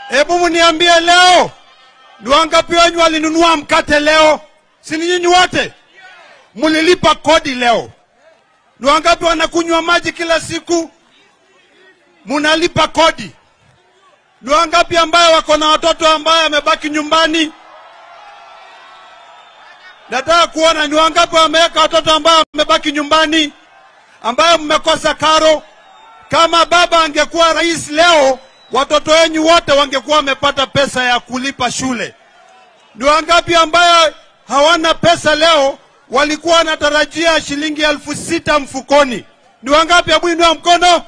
Hebu mniambie leo, ni wangapi wenyu walinunua mkate leo? Si ni nyinyi wote mlilipa kodi leo? Ni wangapi wanakunywa maji kila siku? Munalipa kodi. Ni wangapi ambayo wako na watoto ambayo wamebaki nyumbani? Nataka kuona ni wangapi wameweka watoto ambao wamebaki nyumbani, ambayo mmekosa karo. Kama baba angekuwa rais leo, watoto wenyu wote wangekuwa wamepata pesa ya kulipa shule. Ni wangapi ambayo hawana pesa leo, walikuwa wanatarajia shilingi elfu sita mfukoni? Ni wangapi? Hebu inua mkono.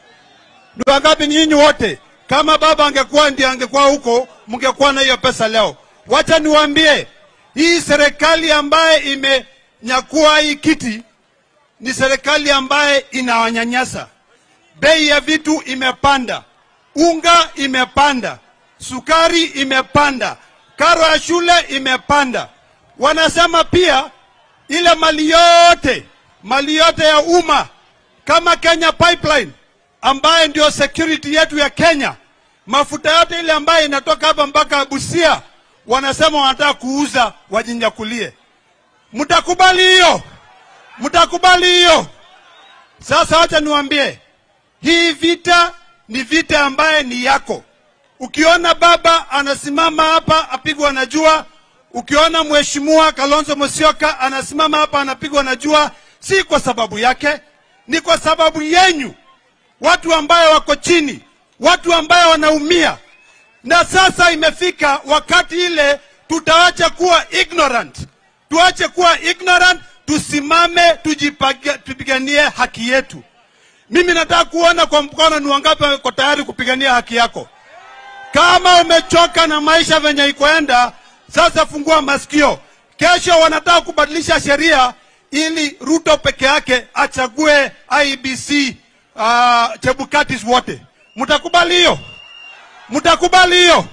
Ni wangapi? Nyinyi wote. Kama baba angekuwa ndiye angekuwa huko, mngekuwa na hiyo pesa leo. Wacha niwaambie, hii serikali ambaye imenyakua hii kiti ni serikali ambaye inawanyanyasa. Bei ya vitu imepanda, unga imepanda, sukari imepanda, karo ya shule imepanda. Wanasema pia ile mali yote, mali yote ya umma kama Kenya Pipeline ambaye ndio security yetu ya Kenya, mafuta yote ile ambayo inatoka hapa mpaka Busia, wanasema wanataka kuuza wajinyakulie. Mtakubali hiyo? Mtakubali hiyo? Sasa wacha niwaambie, hii vita ni vita ambaye ni yako. Ukiona baba anasimama hapa apigwa na jua, ukiona mheshimiwa Kalonzo Musyoka anasimama hapa anapigwa na jua, si kwa sababu yake, ni kwa sababu yenyu, watu ambayo wako chini, watu ambayo wanaumia. Na sasa imefika wakati ile tutaacha kuwa ignorant, tuache kuwa ignorant, tusimame, tujipaga- tupiganie haki yetu. Mimi nataka kuona kwa mkono ni wangapi wako tayari kupigania haki yako. Kama umechoka na maisha venye ikoenda, sasa fungua masikio. Kesho wanataka kubadilisha sheria ili Ruto peke yake achague IBC uh, Chebukatis wote. Mtakubali hiyo? Mtakubali hiyo?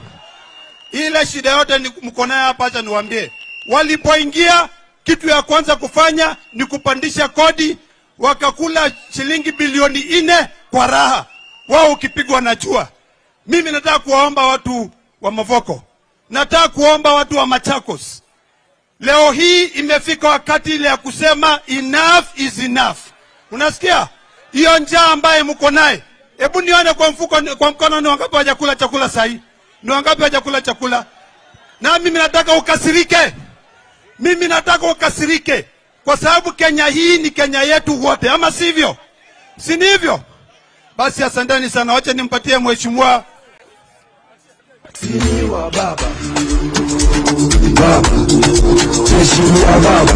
Ile shida yote ni mko nayo hapa, acha niwaambie. Walipoingia, kitu ya kwanza kufanya ni kupandisha kodi, wakakula shilingi bilioni nne kwa raha, wao ukipigwa na jua. Mimi nataka kuwaomba watu wa Mavoko, nataka kuomba watu wa Machakos, leo hii imefika wakati ile ya kusema enough is enough. Unasikia hiyo njaa ambaye mko naye? Hebu nione kwa mfuko, kwa mkono, ni wangapi hawajakula chakula sahi? Ni wangapi hawajakula chakula? Na mimi nataka ukasirike, mimi nataka ukasirike, kwa sababu Kenya hii ni Kenya yetu wote, ama sivyo? Si ni hivyo? Basi asanteni sana, wacha nimpatie mheshimiwa Mheshimiwa Baba, Baba, Mheshimiwa Baba,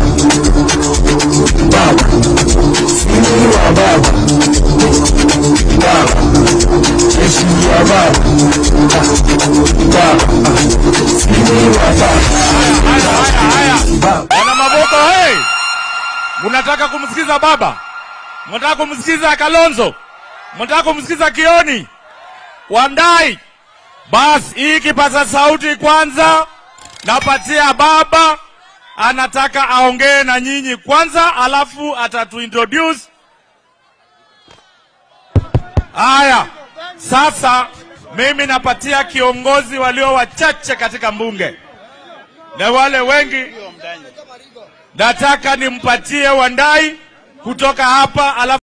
Baba, Mheshimiwa Baba, Baba, Mheshimiwa Baba, Baba, Mheshimiwa Baba. Wana Mavoko, hey! Mnataka kumsikiza baba? Mnataka kumsikiza Kalonzo? Mnataka kumsikiza Kioni? Wandai? Basi hii kipaza sauti kwanza napatia baba, anataka aongee na nyinyi kwanza, alafu atatuintroduce. Haya, sasa mimi napatia kiongozi walio wachache katika mbunge na wale wengi nataka nimpatie Wandai kutoka hapa alafu